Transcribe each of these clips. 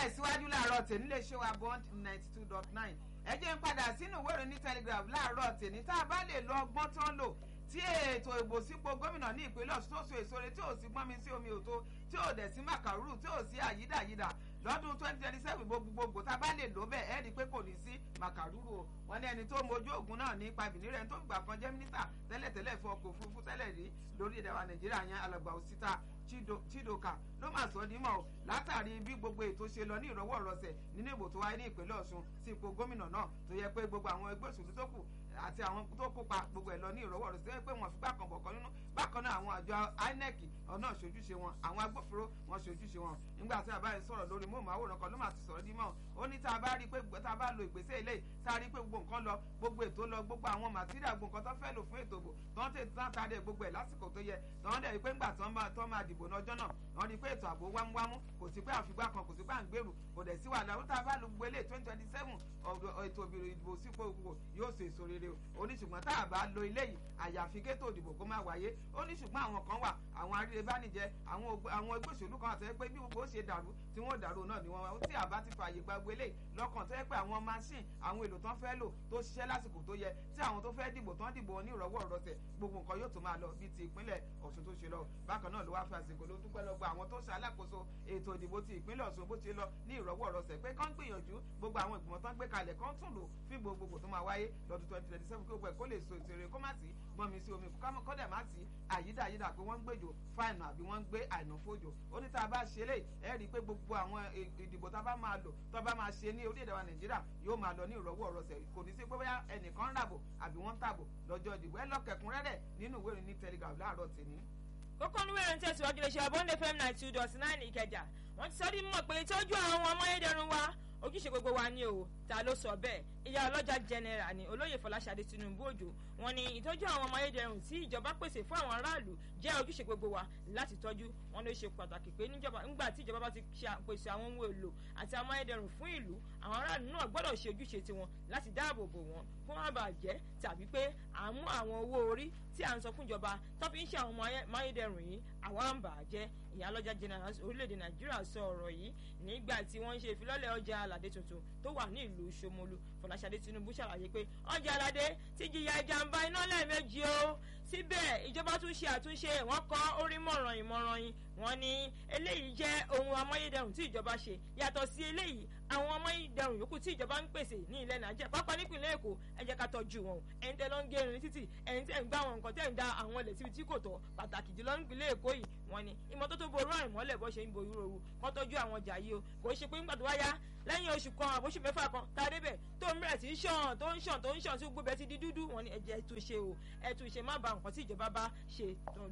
tẹ̀síwájú láàárọ̀ tèmi lè ṣe wa bond ninety two dot nine ẹ jẹ́ ń padà sínú ìwé ìròyìn ní telegraph láàárọ̀ tèmi tá a bá lè lo ọgbọ́n tó ń lò tí ètò ìbò sípò gómìnà ní ìpínlẹ̀ ọ̀ṣun tó so èso rẹ̀ tí ò sí gbọ́nmi sí omi òtó tí ò dẹ̀ sí màkàrúrù tí ò sí àyídàyídà lọ́dún twenty twenty seven gbogbogbò tá a bá lè lò bẹ́ẹ̀ ẹ́ rí i pé kò ní sí màkàrúrù o wọ́n ní ẹni tó mojú ògùn náà ní pàbíní rẹ̀ tó gbà kan jẹ́ mínísítà tẹ́lẹ̀tẹ́lẹ̀ fún ọkọ̀ òfurufú tẹ́lẹ̀ rí lórí ìdẹ̀wà nàìjíríà yẹn alàgbà òsítà chidoka ló máa sọ nímọ̀ o látàrí bí gbogbo ètò ṣe lọ ní ìrọwọ́ ìrọsẹ̀ nínú ìbò tó wáyé ní ìpínlẹ̀ ọ̀ṣun sí ipò gómìnà náà tó yẹ pé gbogbo àwọn ẹgbẹ́ òṣèlú tó kù àti àwọn tó kópa gbogbo ẹ̀ lọ ní ìrọwọ́ ìrọsẹ̀ pé wọ́n fi gbà kan bọ̀kan nínú bákan náà àwọn àjọ inec ọ̀nà ṣojúṣe wọn àwọn agbófinró wọn ṣojúṣe wọn nígbà tí a bá ń sọ̀rọ̀ lórí móhùnmáwòrán kan ló máa ti sọ̀rọ̀ dímọ̀ ó ní tá a bá rí i pé tá a bá lo ìgbésẹ̀ eléyìí tá a rí i pé gbogbo nǹkan lọ gbogbo ètò lọ gbogbo àwọn màtíríà gbogbo nǹkan tó fẹ́ lò fún ètò ìbò tó ń tètè tán tàdé gbogbo ẹ̀ lásìkò tó yẹ tó ń dẹ̀ rí i pé ńgbà tó máa dìbò lọ́jọ́ náà wọ́n rí i pé ètò ààbò wámúwámú kò sí pé àfigbá kan kò sí pé à ń gbèrú kò dẹ̀ sí wàhálà ó tá a bá lo gbogbo eléyìí twenty twenty seven ètò ìdìbò sípò gbogbo yóò ṣe èso rere o ó ní ṣùgbọ́n tá a bá lo eléyìí àyàfi kétò ìdìbò kó má wáyé ó ní ṣùgbọ́n àwọn kan wà àwọn arírebánijẹ àwọn ẹgbẹ́ òṣèlú kan àtẹ́wẹ́ pé bí gbogbo ó ṣe dàrú tí wọ́n dàrú náà ni wọ́n wá tí àbá ti fààyè gba gbélé lọ́kàn tẹ́ pé àwọn machine àwọn èlò tán fẹ́ lò tó ṣiṣẹ́ lásìkò tó yẹ tí àwọn tó fẹ́ dìbò tán dìbò ní ìrọ̀wọ́ ìrọsẹ̀ gbogbo nǹkan yóò tó máa lọ bíi ti ìpínlẹ̀ ọ̀ṣun tó ṣe lọ bákan náà ló wá fi àsìkò ló dúpẹ́ lọ́gbà àwọn tó ṣe alákòóso ètò ìdìbò ti ìpínlẹ̀ ọ̀ṣun bó ti lọ ní ìrọ̀wọ́ ìrọsẹ̀ pé kán gbìyànjú gbogbo àwọn ìgbìmọ̀ tán gbé kalẹ̀ kán tún lò fún gbogbo tó máa wáyé lọ́dún twenty twenty seven kí gbogbo ẹ̀ kó lè so ìṣeré kó má sí gbọ́nmi sí omi kọ́dẹ̀ má sí àyídáyídà pé wọ́n ń gbèjò fáìnù àbí wọ́n ń gbé àìná fòjò ó ní tá a bá ṣe lè ẹ rí i pé gbogbo àwọn ìdìbò tá a bá máa lò tó a bá máa ṣe ní orílẹ̀-èdè wa nàìjíríà yóò máa lọ ní ìrọ̀wọ́ ọ̀rọ̀sẹ̀ kò ní sí pé bóyá ẹnìkan ń ràbò àbí wọ́n ń tàbò lọ́jọ́ ìdìbò ẹ lọ́kẹ̀kúnrẹ́rẹ́ nínú ìwé ìròyìn ní telegraph láàárọ̀ tèmi. kókó ní wẹ́rẹ́ ń tẹ̀síwájú lè ṣe abọ́ndé fm nine two dot nine ìkẹjà wọ́n ti sọ ní mọ̀ pé ìtọ́jú àwọn ọmọ ayédèrú wa ojúṣe gbogbo wa ni o ta ló sọ bẹ́ẹ̀ ìyá ọlọ́jà general ni olóyè fọláṣadé tinubu òjò wọ́n ní ìtọ́jú àwọn ọmọ ayédèrú tí ìjọba pèsè fún àwọn aráàlú jẹ́ ojúṣe gbogbo wa láti tọ́jú wọn ló ṣe pàtàkì pé nígbà tí ìjọba bá ti pèsè àwọn ohun èlò àti àwọn ayédèrú fún ìlú àwọn aráàlú náà gbọ́dọ̀ ṣe ojúṣe tiwọn láti dáàbò bò wọ́n kó má bàa jẹ́ tàbí pé à ń mú àwọn owó orí tí à ń sọ fún ìjọba tó fi ń ṣe àwọn ọmọ ayédèrú yìí àwa ń bà á jẹ́ ìyá ọlọ́jà general orílẹ̀-èdè nàìjíríà sọ ọ̀rọ̀ yìí nígbà tí wọ́n ń ṣe ìfilọ́lẹ̀ ọjà aládé tuntun tó wà ní ìlú Ṣómólú Fọláṣadé Tinubu ṣàlàyé pé ọjà aládé ti jìyà ìjàmbá iná lẹ́ẹ̀mejì o síbẹ̀ ìjọba tún ṣe àtúnṣe wọ́n kọ́ orí mọ̀ràn ìmọ̀ràn yìí wọ́n ní eléyìí jẹ́ ohun amáyédẹrùn tí ìjọba ṣe yàtọ̀ sí eléyìí àwọn amáyédẹrùn yòókù tí ìjọba ń pèsè ní ilẹ̀ nàìjíríà pápá nípìnlẹ̀ èkó ẹ jẹ́ ká tọ́jú wọn ẹ̀yin tẹ́ lọ ń gé irin títì ẹ̀yin tẹ́ ń gbá àwọn nǹkan tẹ́ ń da àwọn ilẹ̀ síbi tí kò tọ́ pàtàkì jùlọ nípìnlẹ̀ èkó yìí wọ́n ní ìmọ́tótó ború àrùn mọ́lẹ̀ bọ́ ṣe ń bo ìrorú kọ́ tọ́jú àwọn ọjà yìí o kò ṣe pé nígbà tó wáyá lẹ́yìn oṣù kan àbóṣù mẹ́fà kan tá a débẹ̀ tó ń bẹ̀rẹ̀ sí í ṣàn tó ń ṣàn tó ń ṣàn tí gbogbo ẹ̀ ti di dúdú wọ́n ní ẹ̀jẹ̀ ẹ̀tù ṣe o ẹ̀tù ṣe má ba nǹkan tí ìjọba bá ṣe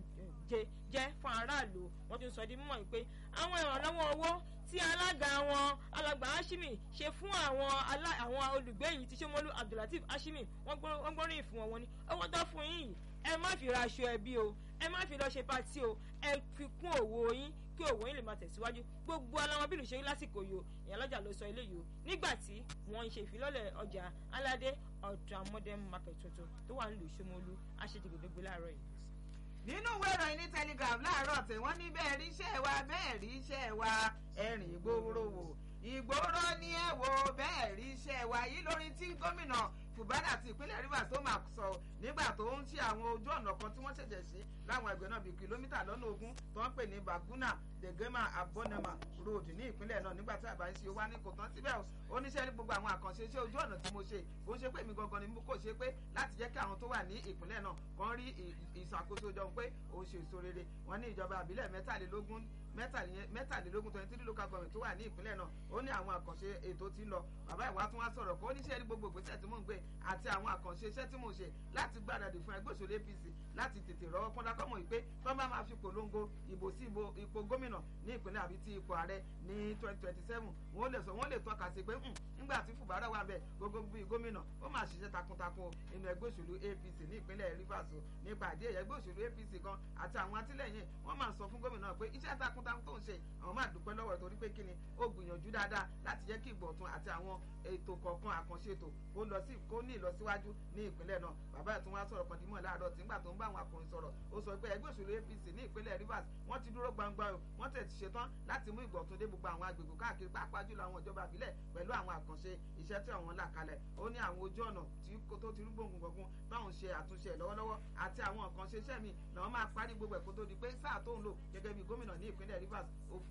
jẹ́ fún aráàlú wọ́n ti ń sọ di mímọ̀ pé àwọn ìrànlọ́wọ́ owó tí alága wọn alàgbà Hashimi ṣe fún àwọn àwọn olùgbé yìí tí Ṣómólú Abdulateef Hashimi wọ́n gbóríyìn fún wọn wọ́n ní owó tó fún yín yìí ẹ má fi ra aṣọ ẹbí o ẹ má fi lọ ṣe patí o ẹ fi kún òwò yín kí òwò yín lè máa tẹ̀síwájú gbogbo aláwọn bílù ṣe lásìkò yìí o ìyálọ́jà ló sọ eléyìí o nígbà tí wọ́n ń ṣe ìfilọ́lẹ̀ ọjà aládé ọ̀dà modern market tuntun tó wà nílùú Ṣómólú aṣèjìgbèdégbé láàárọ̀ yìí nínú ìwé ìròyìn ní telegraph láàárọ̀ tí wọ́n ní bẹ́ẹ̀ rí iṣẹ́ wa bẹ́ẹ̀ rí iṣẹ́ wa ẹ̀rìn ìgboro wò ìgboro ni ẹ wò bẹ́ẹ̀ rí iṣẹ́ wa yìí lórí tí gómìnà fubara ti ìpínlẹ̀ rivers tó máa sọ nígbà tó ń ṣe àwọn ojú ọ̀nà kan tí wọ́n ṣẹ̀ṣẹ̀ sí láwọn ẹgbẹ́ náà bíi kìlómítà lọ́nà ogún tó ń pè ní baguna degema abonema road ní ìpínlẹ̀ náà nígbà tí àbá ń ṣe wá ní kò tán síbẹ̀ oníṣẹ́ ní gbogbo àwọn àkànṣe iṣẹ́ ojú ọ̀nà tí mo ṣe kò ń ṣe pé mi gangan ni mo kò ṣe pé láti jẹ́ kí àwọn tó wà ní ìpínlẹ̀ náà kàn rí ìṣàkóso jọ pé ó ṣe èso rere wọ́n ní ìjọba àbílẹ̀ mẹ́tàlélógún mẹ́tàlélógún twenty three local government tó wà ní ìpínlẹ̀ náà ó ní àwọn àkànṣe ètò tí ń lọ bàbá ìwà tún wá sọ̀rọ̀ kó oníṣẹ́ ní gbogbo ìgbésẹ̀ tí mò ń gbé àti àwọn àkànṣe iṣẹ́ tí mò ń ṣe láti gbáradì fún ẹgbẹ́ òṣèlú APC láti tètè rọ́wọ́ pọ́n dákọ́mọ̀ yìí pé tó bá máa fi polongo ìbò sí ipò gómìnà ní ìpínlẹ̀ àbí ti ipò ààrẹ ní twenty twenty seven wọ́n lè sọ wọ́n lè tọ́ka sí pé nígbà tí Fubara wà bẹ́ẹ̀ gbogbo bíi gómìnà ó máa ṣiṣẹ́ takuntakun inú ẹgbẹ́ òṣèlú APC ní ìpínlẹ̀ Rivers nípa àdé ẹgbẹ́ òṣèlú APC kan àti àwọn atìlẹ́yìn wọ́n máa sọ fún gómìnà pé iṣẹ́ takuntakun takuntakun tó ń ṣe àwọn máa dúpẹ́ lọ́wọ́ rẹ̀ torí pé kíni ó gbìyànjú dáadáa láti jẹ́ kí ìgbọ̀tún àti àwọn ètò kọ̀ọ̀kan àkànṣe ètò kó lọ sí kó ní ìlọsíwájú ní ìpínlẹ̀ náà bàbá ẹ̀ tún wá sọ̀rọ̀ kan dímọ̀ láàárọ̀ tí ńgbà tó ń bá àwọn akọrin sọ̀rọ̀ ó sọ pé ẹgbẹ́ òṣèlú apc ní ìpínlẹ̀ rivers wọ́n ti dúró gbangba o wọ́n tẹ̀ ti ṣetán láti mú ìgbọ̀tún dé gbogbo àwọn agbègbè káàkiri pàápàá jùlọ àwọn ìjọba àbílẹ̀ pẹ̀lú àwọn àkànṣe iṣẹ́ tí àwọn là kalẹ̀ ó ní àwọn ojú ọ̀nà tó ti rúgbòǹgùn gbọ̀ngùn táwọn ṣe àtúnṣe lọ́wọ́lọ́wọ́ àti àwọn àkànṣe iṣẹ́ mi làwọn máa parí gbogbo ẹ̀kọ́ tó di pé sáà tó ń lò gẹ́gẹ́ bí gómìnà ní ìpínlẹ̀ rivers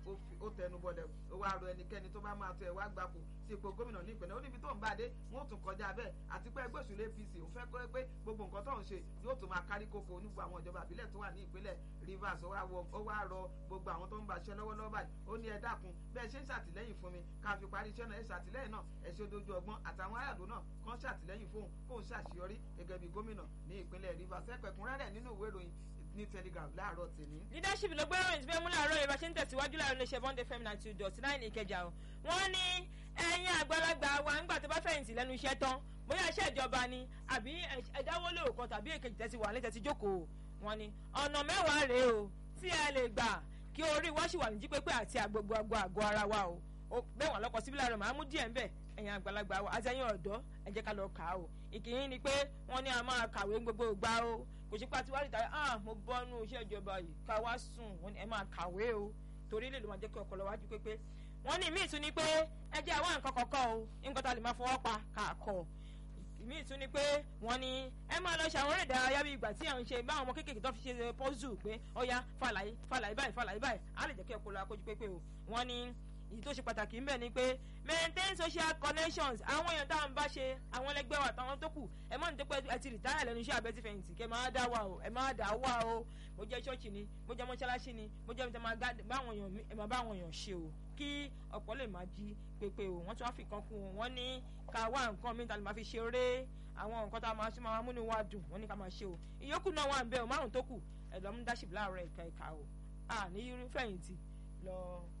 ó tẹnu bọlẹ̀ ó wá rọ ẹnikẹ́ni tó bá máa tó ẹ̀ wá gbapò sí ipò gómìnà ní ìpínlẹ̀ ó níbi tó ń bá dé wọ́n tún kọjá bẹ́ẹ̀ àti pé ẹgbẹ́ òṣèlú apc ò fẹ́ kọ́ pé gbogbo nǹkan tó ń ṣe yóò tún máa kárí kókó onígbò àwọn ìjọba àbílẹ̀ tó wà ní ìpínlẹ̀ rivers ó wá rọ gbogbo àwọn tó ń bá iṣẹ́ lọ́wọ́lọ́wọ́ báyìí ó ní ẹ dákun bẹ́ẹ̀ ṣe ń ṣàtìlẹ́yìn fún mi ká fi parí iṣẹ́ náà ẹ ṣàtìlẹ́yìn náà ẹ ṣe dojú ọgbọ́n àtàwọn aráàlú náà kàn ṣàtìlẹ́yìn fóun kóun ṣàṣeyọrí gẹ́gẹ́ bí gómìnà ní ìpínlẹ̀ rivers ẹ̀pẹ̀kúnrẹ́rẹ́ nínú ìwé ìròyìn ní telegraph láàárọ̀ tèmi. leadership ló gbé ròyìn tí bẹ́ẹ̀ mú láàárọ̀ yìí bá ṣe ń tẹ̀síwájú láàárọ̀ iléeṣẹ́ bond fm ninety two dot nine ìkẹjà o. wọ́n ní ẹ̀yin àgbàlagbà wa ńgbà tó bá fẹ̀yìntì lẹ́nu iṣẹ́ tán bóyá iṣẹ́ ìjọba ni àbí ẹ̀dáwó lè kan tàbí èkejì tẹ̀sí wà létẹ̀ tí jókòó wọ́n ní ọ̀nà mẹ́wàá rèé o tí ẹ lè gbà kí orí wa ṣì wà ní jípépé àti àgbogbo àgọ́ ara wa o bẹ́ẹ̀ wọ́n lọ́kọ̀ síbí láàárọ̀ màá mú díẹ̀ ńbẹ̀ ẹ̀yin àgbàlagbà wa àti ẹ̀yin ọ̀dọ́ ẹ jẹ́ ká lọ kà á o ìkíyín ni pé wọ́n ní a máa kàwé gbogbo ìgbà o kò sí pàtí wá rí tàbí ah mo bọ́nú iṣẹ́ ìjọba yìí ká wá sùn wọ́n ní ẹ máa kàwé o torí lè ló máa jẹ́ kí ọkọ̀ lọ wájú pépé wọ́n ní míì tún ni pé ẹ jẹ́ àwọn nǹkan kọ̀ọ̀kan o nǹkan tá a lè máa fọwọ́ pa kàkọ́ míì tún ni pé wọ́n ní ẹ máa lọ ṣe àwọn eré ìdárayá bí ìgbà tí à ń ṣe báwọn ọmọ kéékèèké tó fi ṣe pọ́zù pé ọya fàlàyé fàlàyé báyìí fàlàyé báyìí á lè jẹ́ kí ọkọ̀ lọ akójú pépé o wọ́n ní èyí tó ṣe pàtàkì ńbẹ ni pé maintain social connections àwọn èèyàn tá à ń bá ṣe àwọn ẹlẹgbẹ́ wa àtàwọn tó kù ẹ mọ̀ ní tó pé ẹ ti rìtáyà lẹ́nu iṣẹ́ abẹ́ ti fẹ̀yìntì kẹ́ máa dá wà o ẹ máa dá wà o mo jẹ́ ṣọ́ọ̀ṣì ni mo jẹ́ mọ́ṣáláṣí ni mo jẹ́ mi máa báwọn èèyàn ẹ máa báwọn èèyàn ṣe o kí ọ̀pọ̀ lè máa jí pépé o wọ́n tún wá fi kan kún un wọ́n ní ká wá nǹkan mi ta lè máa fi ṣeré àwọn nǹkan tá a máa ṣe máa múnú wa dùn wọ́n ní ká máa ṣe o ìyókù náà wà ń bẹ o márùn tó kù ẹ̀ lọ́mú dáṣìbì láàárọ̀ ẹ̀ka ẹ̀ka o à ní fẹ̀yìntì lọ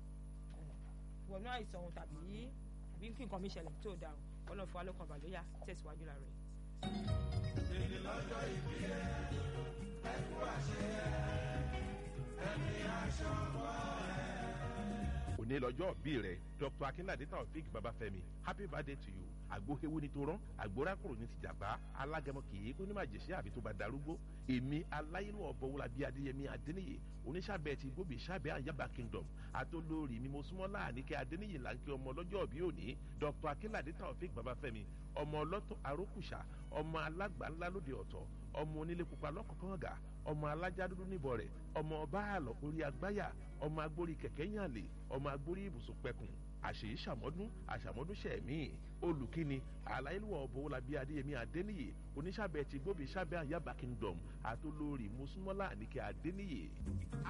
wọnú àìsàn ohun tàbí tàbí kí nǹkan mi ṣẹlẹ̀ tó dáa o ọlọ́run fún wa lọ́kàn balẹ̀ yá tẹ̀síwájú la rẹ̀. èdè lọ́jọ́ ìbí ẹ̀ ẹ̀kú àṣeyẹ ẹ̀mí aṣọ wọ̀ ẹ̀. òní lọ́jọ́ bí rẹ̀ dr akínládé taofik babafẹ́mi happy birthday to you àgbóhewu ni tó rán àgbórakùrò ní ti jàpá alágẹmọ kìí kó ní máa jẹsẹ àfi tó bá darúgbó èmi aláyínú ọbọwọlá bíi adéyẹmí adéníyè oníṣàbẹ ti gbóbi ṣàbẹ àyàbá kingdom àtolórí mímọ súnmọ́ láàníkẹ adéníyè láńkẹ ọmọ lọ́jọ́ bí òní dr akínládé taofik babafẹ́mi ọmọ ọlọ́tọ̀ arókùṣà ọmọ alágbà ńlá lóde ọ̀tọ̀ ọmọ onílé pupa lọ́kọ̀kọ́ngà ọmọ alájá dúdú níbọ̀ rẹ̀ ọmọ ọba àlọ́ orí agbáyà ọmọ agbórí kẹ̀kẹ́ yànlè ọmọ agbórí ibùsùn pẹkùn àṣèyí ṣàmọ́dún àṣàmọ́dún ṣẹ̀mí olùkíni aláìlúwọ̀ ọ̀bọ̀wọ́lábí adéyẹmí adéníyè oníṣàbẹ̀ ti gbóbi ṣàbẹ̀ àyàbá kingdom àtolórí mùsùlùmọ́lá àníkẹ́ adéníyè.